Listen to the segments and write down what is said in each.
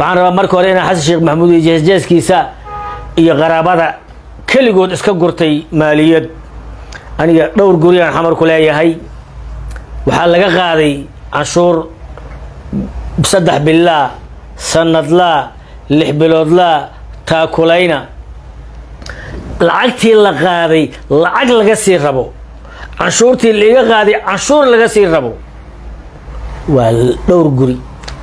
waxaan rabaa marka hore inaan xasan sheekh maxamuud iyo jeesjeeskiisa iyo qaraabada keligood iska gurtay maaliyad aniga dhowr guriyaan xamar ku leeyahay waxaa laga qaaday canshuur saddex bilaa sanadlaa lix biloodlaa taakulayna lacagtii la qaaday lacag laga sii rabo canshuurtii laiga qaaday canshuur laga sii rabo waa dhowr guri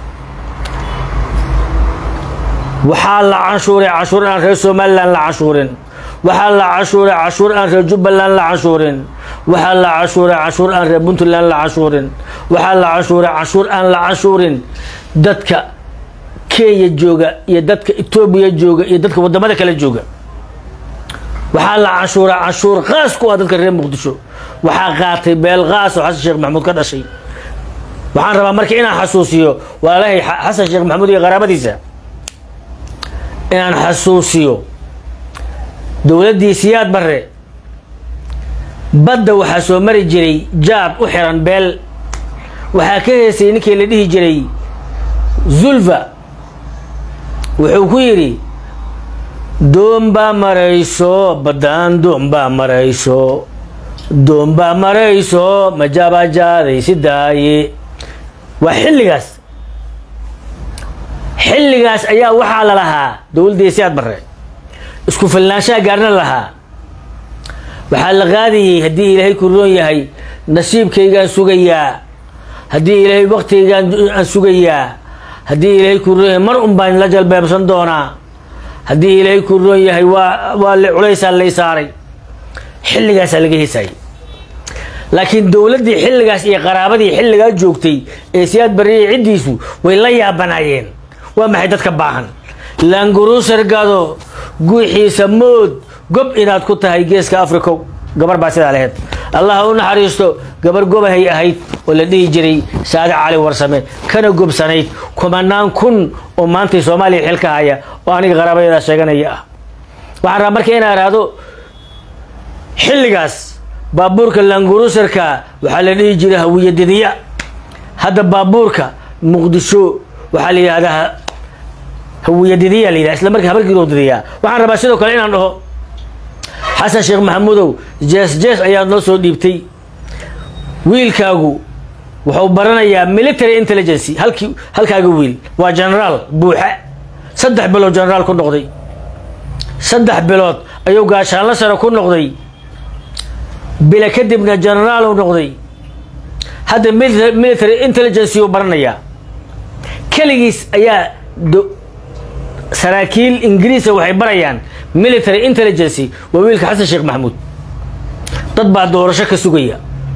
waxaa la canshuuray canshuur aan reer somalilan la canshuurin waxaa la canshuuray canshuur aan reer jubbaland la canshuurin waxaa la canshuuray canshuur aan reer puntland la canshuurin waxaa la canshuuray canshuur aan la canshuurin dadka kenya jooga iyo dadka etoobiya jooga iyo dadka waddamada kale jooga waxaa la canshuuray canshuur qaas ku ah dadka reer muqdisho waxaa qaatay beel qaas oo xasan sheekh maxamuud ka dhashay waxaan rabaa marka inaan xasuusiyo walaalahay xasan sheekh maxamuud iyo qaraabadiisa inaan xasuusiyo dowladdii siyaad barre badda waxaa soo mari jiray jaad u xiran beel waxaa ka heesay ninkii la dhihi jiray zulfa wuxuu ku yidhi doombaa marayso baddaan doombaa marayso doombaa marayso majaabajaaday si daaye waa xilligaas xilligaas ayaa waxaa la lahaa dowladdii siyaad barre isku filnaanshaha gaarna lahaa waxaa la qaadayey haddii ilaahay ku roon yahay nasiibkaygaan sugayaa haddii ilaahay waktigaygaan aan sugayaa haddii ilaahay ku roon yahay mar un baan la jalbeebsan doonaa haddii ilaahay ku roon yahay waa waa le culaysaa lay saaray xilligaasaa laga heesayay laakiin dowladdii xilligaas iyo qaraabadii xilligaa joogtay ee siyaad barriya ciddiisu way la yaabanaayeen waa maxay dadka baahan laanguruusar gado guuxiisa mood gob inaad ku tahay geeska africow gabar baa sidaa laheyd allah u naxariisto gabar gobahay ahayd oo la dhihi jiray saade cali warsame kana gobsanayd kumanaan kun oo maantay soomaaliya xilka haya oo aniga qaraabadeeda sheeganaya ah waxaan rabaa marka inaa ihahdo xilligaas baabuurka laanguruusarka waxaa la dhihi jiray hawiyadidiya hadda baabuurka muqdisho waxaa la yidhahdaa hawiyadidiya la yidhaha isla markii habarkiiroo didiyaa waxaan rabaa sidoo kale inaan dhaho xasan sheekh maxamuudow jees jees ayaad noo soo dhiibtay wiilkaagu wuxuu baranayaa military intelligency halkii halkaaga wiil waa genaraal buuxe saddex bilood genaraal ku noqday saddex bilood ayuu gaashaanla sare ku noqday bila kadibna genaraal u noqday hadda military intelligency uu baranayaa keligiis ayaa saraakiil ingiriisa waxay barayaan military intelligency waa wiilka xasan sheekh maxamuud dad baa doorasho ka sugaya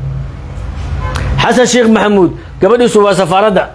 xasan sheekh maxamuud gabadhiisu waa safaaradda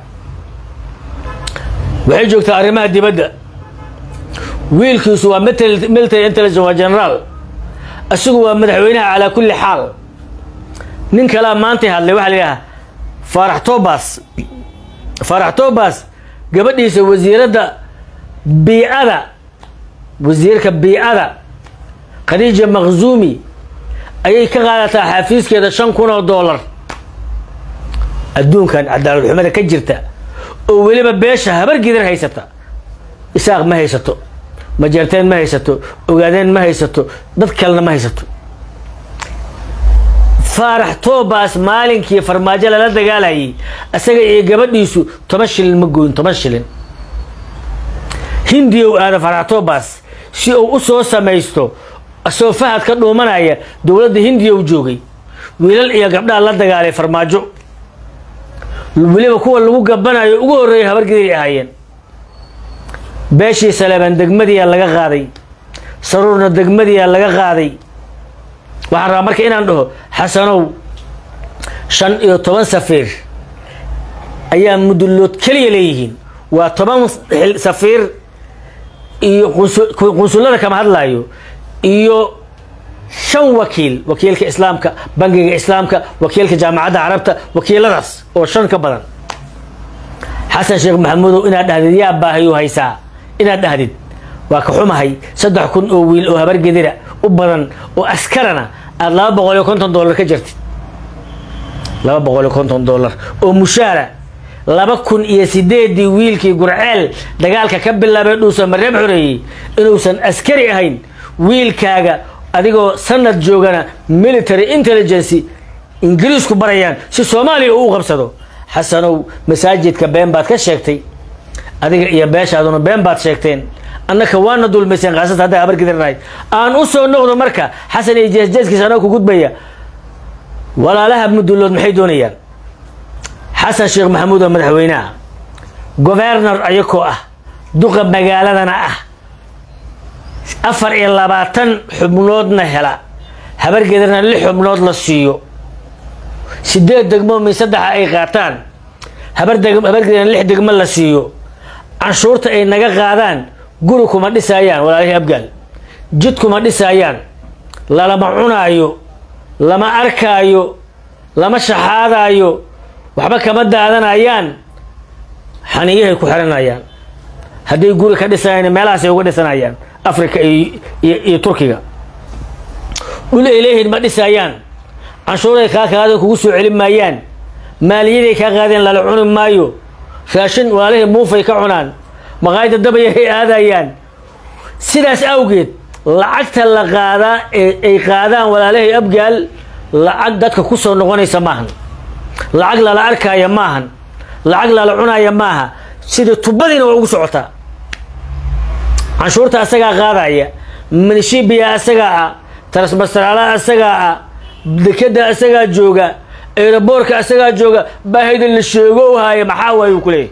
waxay joogtaa arrimaha dibadda wiilkiisu waa military intelligence waa genaraal isagu waa madaxweynaha calaa kulli xaal nin kalea maantay hadlay waxaa la yidhaha faarax tobas faarax tobas gabadhiisa wasiiradda biicada wasiirka biicada khadiija makhzuumi ayay ka qaadataa xafiiskeeda shan kun oo dollar adduunkan cadaalad xumada ka jirta oo weliba beesha habar gidan haysata isaaq ma haysato majeerteen ma haysato ogaadeen ma haysato dad kalena ma haysato faarax tobas maalinkii farmaajo lala dagaalayay isaga iyo gabadhiisu toban shilin ma gooyin toban shilin hindiya u aada faarax tobas si uu u soo samaysto asoo fahad ka dhuumanaya dowladda hindiya u joogay wiilal iyo gabdhaha la dagaalay farmaajo weliba kuwa lagu gabanayo ugu horreeya habargiday ahaayeen beeshii saleeban degmadiyaa laga qaaday saruurna degmadiyaa laga qaaday waxaan rabaa marka inaan dhaho xasanow shan iyo toban safiir ayaa mudullood keliya leeyihiin waa toban safiir iyo qunsullada kama hadlaayo iyo shan wakiil wakiilka islaamka bangiga islaamka wakiilka jaamacadda carabta wakiiladaas oo shan ka badan xasan sheekh maxamuudow inaad dhahdid yaa baahayu haysaa inaad dhahdid waa ka xumahay saddex kun oo wiil oo habargedira u badan oo askarana aada laba boqol iyo konton dollar ka jirtid laba boqol iyo konton dollar oo mushaara laba kun iyo sideedii wiilkii gurceel dagaalka ka bilaabay dhuusa mareeb xoreeyey inuusan askari ahayn wiilkaaga adigoo sanad joogana military intelligency ingiriisku barayaan si soomaaliya uu u qabsado xasanow masaajidka been baad ka sheegtay adiga iyo beeshaaduna been baad sheegteen annaka waana dulmayseen kaasata hadday habar gidirnahay aan u soo noqdo marka xasan iyo jeesjeeskiisa anoo ku gudbaya walaalaha mudullood maxay doonayaan xasan sheekh maxamuud oo madaxweyneha gobernor ayakoo ah duqa magaaladana ah afar iyo labaatan xubnoodna hela habargeedana lix xubnood la siiyo sideed degmo min saddexa ay qaataan habargeedana lix degmo la siiyo canshuurta ay naga qaadaan guri kuma dhisaayaan walaalihii abgaal jid kuma dhisaayaan lalama cunaayo lama arkaayo lama shaxaadaayo waxba kama daadanayaan xaniyahay ku xiranayaan hadday guri ka dhisayaan meelahaasay uga dhisanayaan africa iyo turkiga dhul ay leeyihiin ma dhisaayaan canshuuray kaa qaadeen kugu soo celin maayaan maaliyaday kaa qaadeen lala cuni maayo raashin walaalihii muufay ka cunaan maqaayada dabayahay aadayaan sidaas awgeed lacagta la qaadaa ee ay qaadaan walaalahay abgaal lacag dadka ku soo noqonaysa maahan lacag lala arkaaya maahan lacag lala cunaaya maaha sidai tubadiina waa ugu socotaa canshuurta asagaa qaadaya minishibiya asagaa ah tarasmasaraala asagaa ah dekeda asagaa jooga eeraboorka asagaa jooga baahida la sheego haya maxaa waay uu ku leeyahay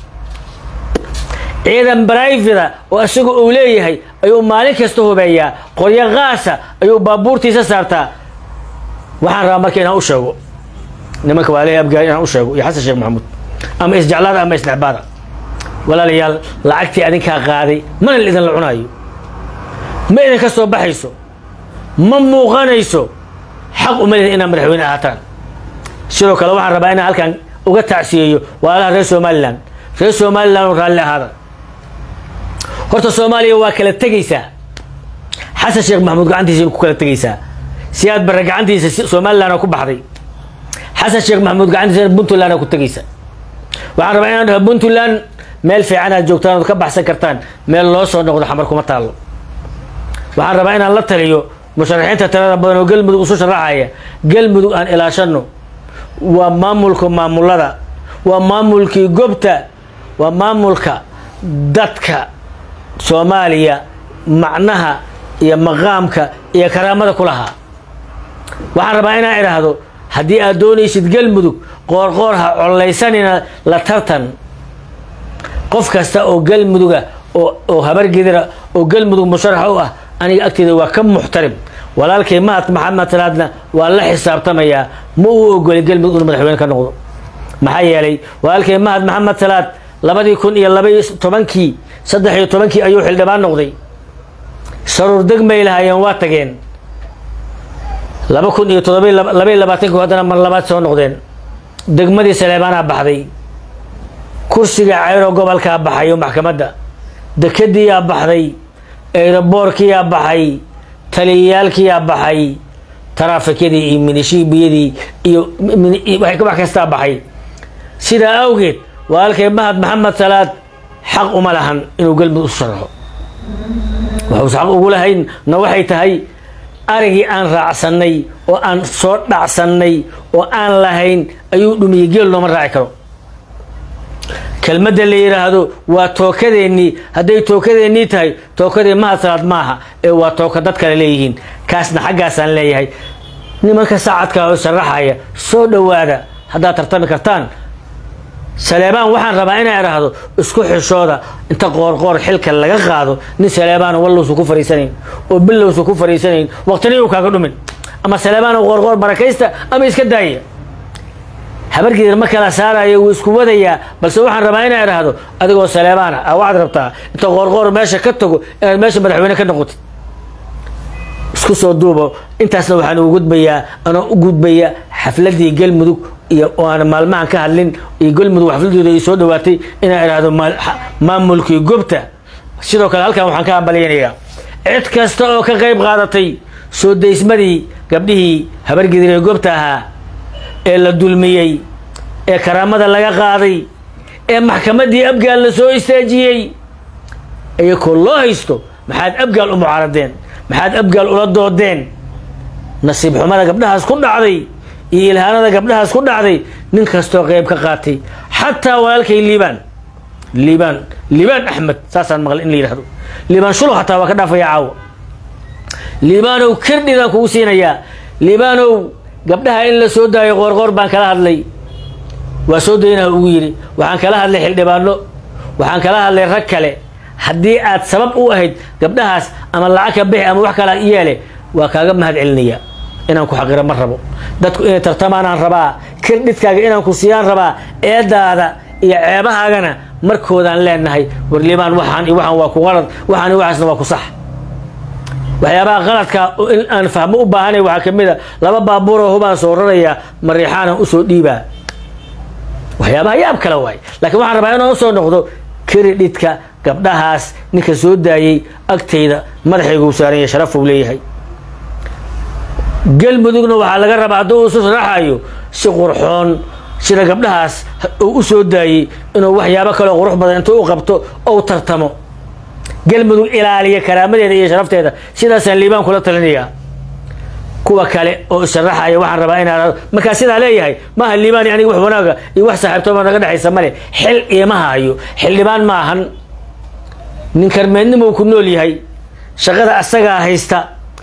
ciidan brivada oo isaga uu leeyahay ayuu maalin kasta hubeeyaa qoryo qaasa ayuu baabuurtiisa saartaa waxaan rabaa marka inaan u sheego nimanka waalihii abgaal inaan u sheego iyo xasan sheekh maxamuud ama isjeclaada ama isnecbaada walaalayaal lacagtii adinkaa qaaday mana idinla cunaayo ma idinka soo baxayso ma muuqanayso xaq uma lihin inaad madaxweyne ahaataan sidoo kale waxaan rabaa inaan halkan uga tacsiyeeyo walaalaha reer somalilan reer somalilan oo raalli ahaada horta soomaaliya waa kala tegaysaa xasan sheekh maxamuud gacantiisa ku kala tegaysaa siyaad barre gacantiisa somalilan ku baxday xasan sheekh maxamuud gacantiisa puntland ku tegaysa waxaan rabaa inaan dhaho puntland meel fiican aad joogtaan ood ka baxsan kartaan meel loo soo noqdo xamar kuma taallo waxaan rabaa inaan la taliyo musharaxiinta tirada badan oo galmudug isu sharaxaya galmudug aan ilaashano waa maamulka maamulada waa maamulkii gobta waa maamulka dadka soomaaliya macnaha iyo maqaamka iyo karaamada ku lahaa waxaan rabaa inaan idhaahdo haddii aad doonaysid galmudug qoorqoor ha collaysanina la tartan qof kasta oo galmuduga oo habargedira oo galmudug musharax u ah aniga agteeda waa ka muxtarim walaalkay mahad maxamed salaadna waa la xisaabtamayaa ma uu ogolay galmudug inuu madaxweyne ka noqdo maxaa yeelay walaalkay mahad maxamed salaad labadii kun iyo labaiyo tobankii saddex iyo tobankii ayuu xildhibaan noqday saruur degmay lahaayeen waa tageen laba kun iyo todoba labaiyo labaatanki haddana mar labaad soo noqdeen degmadii saleebaanaa baxday kursiga ceyro gobolkaa baxay oo maxkamadda dekadiiyaa baxday eeraboorkiyaa baxay taliyayaalkiyaa baxay taraafikyadii iyo minishiibiyadii iyo wax kastaa baxay sidaa awgeed walaalkay mahad maxamed salaad xaq uma lahan inuu galmudug isu sharaxo waxuuse xaq ugu lahayn na waxay tahay arigii aan raacsannay oo aan soo dhacsannay oo aan lahayn ayuu dhumiyey geel looma raaci karo kelmadda la yidhaahdo waa tookadeennii hadday tookadeennii tahay tookadii mahad salaad maaha ee waa tooka dad kale leeyihiin kaasna xaggaasaan leeyahay nimanka saacadka oo sharaxaya soo dhowaada haddaad tartami kartaan saleebaan waxaan rabaa inaa idhaahdo isku xishooda inta qoorqoor xilka laga qaado nin saleebaan wallowsu ku fariisanayn oo bilowsu ku fariisanayn waqtina uu kaaga dhumin ama saleebaan qoorqoor barakaysta ama iska daaya habargeeda ma kala saarayo wuu isku wadayaa balse waxaan rabaa inaa idhaahdo adigoo saleebaana a waxaad rabtaa inta qoorqoor meesha ka tago inaad meesha madaxweyne ka noqotid isku soo duubo intaasna waxaan ugu gudbayaa anoo u gudbaya xafladii galmudug iyo oo aan maalmahan ka hadlin iyo galmudug xafladooda ay soo dhawaatay inaan idhaahdo maamulkii gobta sidoo kale halkan waxaan ka hambalyaynayaa cid kasta oo ka qayb qaadatay soo daysmadii gabdhihii habargedir ee gobta ahaa ee la dulmiyey ee karaamada laga qaaday ee maxkamaddii abgaal la soo istaajiyey iyakoo loo haysto maxaad abgaal u mucaaradeen maxaad abgaal ula doodeen nasiib xumada gabdhahaas ku dhacday iyo ilhaanada gabdhahaas ku dhacday nin kastoo qeyb ka qaatay xataa walaalkay liibaan liibaan liibaan axmed saasaan maqlay in la yidhahdo liibaan shulu hataa waa ka dhaafaya caawa liibaanow kirdhidaan kugu siinayaa liibaanow gabdhaha in la soo daayo qoorqoor baan kala hadlay waa soo daynaha ugu yidhi waxaan kala hadlay xildhibaano waxaan kala hadlay rag kale haddii aad sabab u ahayd gabdhahaas ama lacag ka bixi ama wax kala yeele waa kaaga mahad celinaya inaan ku xaqiro ma rabo dadku inay tartamaanaan rabaa kirdhidkaaga inaan ku siiyaan rabaa eedaada iyo ceebahaagana markoodaan leenahay war liibaan waxaan iyo waxaan waa ku qalad waxaan iyo waxaasna waa ku sax waxyaabaha qaladka in aan fahmo u baahanay waxaa ka mid a laba baabuuroo hubaan soo raraya mariixaanan usoo dhiibaa waxyaabaha yaab kale waay laakiin waxaan rabaa inaan usoo noqdo kiridhidka gabdhahaas ninka soo daayey agtayda madaxayguu saaran yahay sharafuu leeyahay galmudugna waxaa laga rabaa hadduu isu sharaxayo si qurxoon sida gabdhahaas uu u soo daayey inuu waxyaabo kaleo qurux badan intuu u qabto ou tartamo galmudug ilaaliya karaamadeeda iyo sharafteeda sidaasaan liibaan kula talinayaa kuwa kale oo isharaxaya waxaan rabaa inaan markaa sidaa leeyahay maaha liibaani aniga wax wanaaga iyo wax saaxiibtooba naga dhexaysa male xil iima hayo xildhibaan ma ahan nin karmeednimou ku nool yahay shaqada asagaa haysta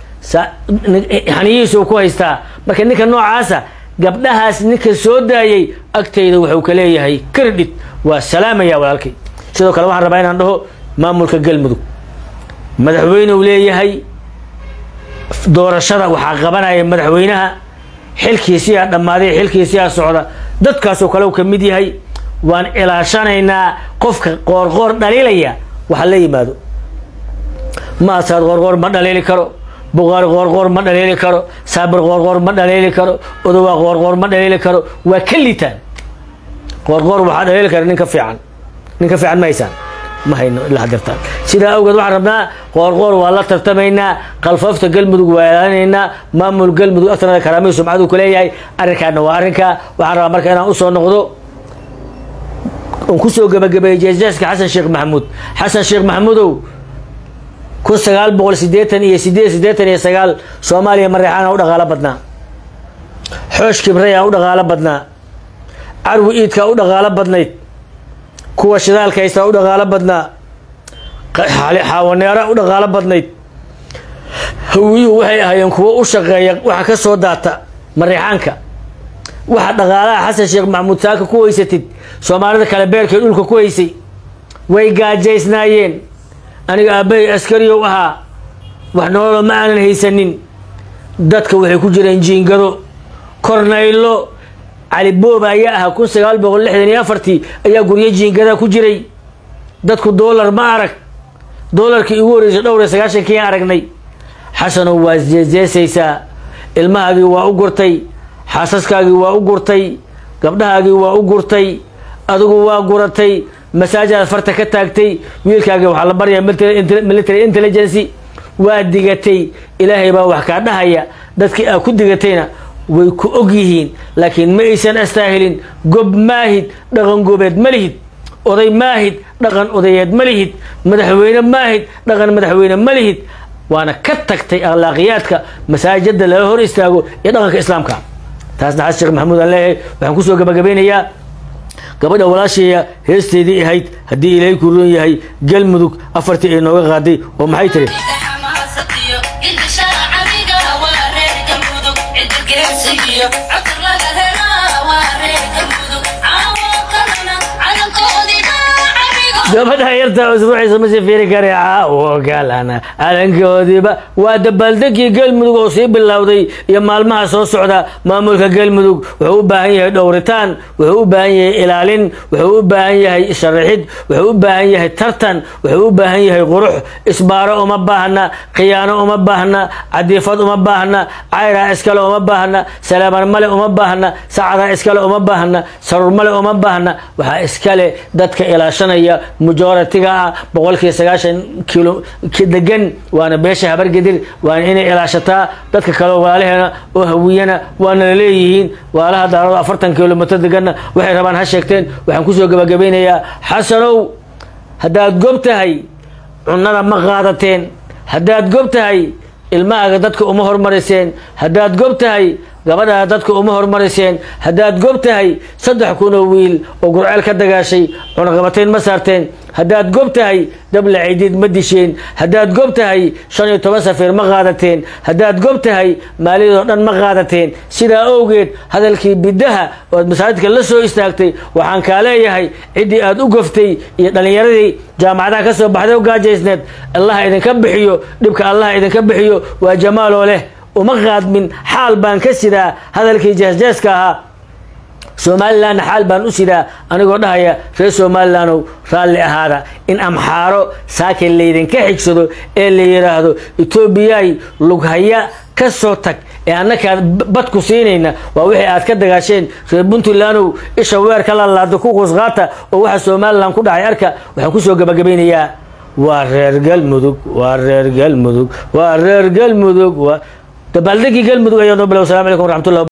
haniyihiisuu ku haystaa marka ninka noocaasa gabdhahaas ninka soo daayey agtayda wuxuu ka leeyahay kirdhid waa salaamaya walaalkay sidoo kale waxaan rabaa inaan dhaho maamulka galmudug madaxweyneu leeyahay doorashada waxaa qabanaya madaxweynaha xilkiisiyaa dhammaaday xilkiisiyaa socda dadkaasoo kale u ka mid yahay waan ilaashanaynaa qofka qoorqoor dhaliilaya waxa la yimaado maasaad qoorqoor ma dhaliili karo buqaari qoorqoor ma dhaliili karo saabir qoorqoor ma dhaliili karo odowaa qoorqoor ma dhaliili karo waa ka litaan qoorqoor waxaa dhaliili kara nin ka fiican nin ka fiican ma haysaan ma hayno ilaa hadirtaan sidaa awgeed waxaan rabnaa qoorqoor waa la tartamaynaa qalfoofta galmudug waa ilaalinaynaa maamul galmudug aftanada karaamihii sumcaduu ku leeyahay arrinkaana waa arrinkaa waxaan rabaa marka inaan usoo noqdo on kusoo gabagabeeyey jeesjeeska xasan sheekh maxamuud xasan sheekh maxamuudow kun sagaal boqol sideetan iyo sideed sideetan iyo sagaal soomaaliya mareexaana u dhaqaalo badnaa xoosh kibraya u dhaqaalo badnaa carwi iidkaa u dhaqaalo badnayd kuwa shidaalka haystaa u dhaqaalo badnaa xaawaneera u dhaqaalo badnayd hawiyuhu waxay ahaayeen kuwo u shaqeeya waxa ka soo daata mareexaanka waxa dhaqaalaha xasan sheekh maxamuud saaka ku haysatid soomaalida kale beerkay dhulka ku haysay way gaajaysnaayeen aniga aabbahay askariyow ahaa wax nololo ma aanan haysanin dadka waxay ku jireen jiingado kornaylo cali booba ayaa ahaa kun sagaal boqol lixdan iyo afartii ayaa guryo jiingada ku jiray dadku doolar ma arag doolarkii igu horreysay dhowr iyo sagaashankii aan aragnay xasanow waa jeeseesaysaa ilmahaagii waa u gurtay xaasaskaagii waa u gurtay gabdhahaagii waa u gurtay adigu waa guratay masaajaad farta ka taagtay wiilkaagii waxaa la baryaa military intelligency waa digatay ilaahay baa wax kaa dhahaya dadkii aad ku digatayna way ku og yihiin laakiin ma aysan astaahilin gob maahid dhaqan gobeed ma lihid oday maahid dhaqan odayeed ma lihid madaxweyne maahid dhaqan madaxweyne ma lihid waana ka tagtay akhlaaqiyaadka masaajida lala hor istaago iyo dhaqanka islaamka taasna xasan sheekh maxamuud aan leeyahay waxaan kusoo gabagabeynayaa gabadha walaasheeya heesteedii ahayd haddii ilaahay ku roon yahay galmudug afartii ay nooga qaaday oo maxay tiri gabadha yarta usbuuciisa ma sii fiiri kare caawo galana calankoodiiba waa dabaaldegii galmudug oo sii bilowday iyo maalmaha soo socda maamulka galmudug wuxuu u baahan yahay dhowritaan wuxuu u baahan yahay ilaalin wuxuu u baahan yahay sharaxid wuxuu u baahan yahay tartan wuxuu u baahan yahay qurux isbaaro uma baahna khiyaano uma baahna cadiifad uma baahna cayraa iskale uma baahna salaaman male uma baahna sacada iskale uma baahna sarur male uma baahna waxaa iskale dadka ilaashanaya majoritiga ah boqolkiiba sagaashan kilo degan waana beesha habargedir waana inay ilaashataa dadka kale walaalaheena oo hawiyana waana laleeyihiin walaalaha daarado afartan kilomitr deganna waxay rabaan ha sheegteen waxaan kusoo gabagabeynayaa xasanow haddaad gob tahay cunada ma qaadateen haddaad gob tahay ilmahaaga dadka uma hormariseen haddaad gob tahay gabadhaa dadka uma hormariseen haddaad gob tahay saddex kun oo wiil oo gurceel ka dagaashay cunaqabateyn ma saarteen haddaad gob tahay dabla cidiid ma disheen haddaad gob tahay shan iyo toban safiir ma qaadateen haddaad gob tahay maaliyadoo dhan ma qaadateen sidaa owgeed hadalkii biddaha ood masaajidka la soo istaagtay waxaan kaa leeyahay ciddii aad u goftay iyo dhallinyaradii jaamacadaha ka soo baxday u gaajaysneed allah idinka bixiyo dhibka allah idinka bixiyo waa jamaaloo leh uma qaadmin xaal baan ka sidaa hadalkii jeesjeeska ahaa somalilanna xaal baan u sidaa anigoo dhahaya reer somalilandow raalli ahaada in amxaaro saakin laydinka xigsado ee la yidhaahdo etoobiyay lughaya ka soo tag ee annakaa badku siinayna waa wixii aad ka dagaasheen reer puntlandow isha weer ka lalaado ku qusqaata oo waxa somalilan ku dhacay arka waxaan kusoo gabagabeynayaa waa reer galmudug waa reer galmudug waa reer galmudug waa dabaaldegii galmudug ayaa noo bilaw assalamu calaykum waraxmatullah